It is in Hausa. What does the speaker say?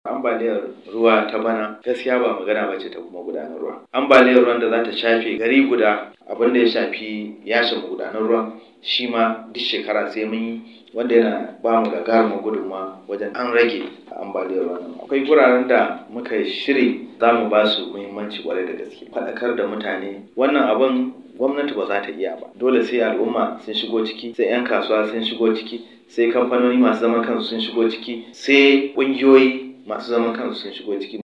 ambaliyar ruwa ta bana gaskiya ba magana ba ce ta kuma gudanar ruwa ambaliyar ruwan da za ta shafe gari guda abin da ya shafi yashin gudanar ruwa shi ma duk shekara sai mun yi wanda yana ba mu gagarumin gudunmawa wajen an rage ambaliyar ruwa akwai guraren da muka shiri za mu ba su muhimmanci kwarai da gaske faɗakar da mutane wannan abin gwamnati ba za ta iya ba dole sai al'umma sun shigo ciki sai 'yan kasuwa sun shigo ciki sai kamfanoni masu zaman kansu sun shigo ciki sai ƙungiyoyi masu zaman kansu sun shigo ciki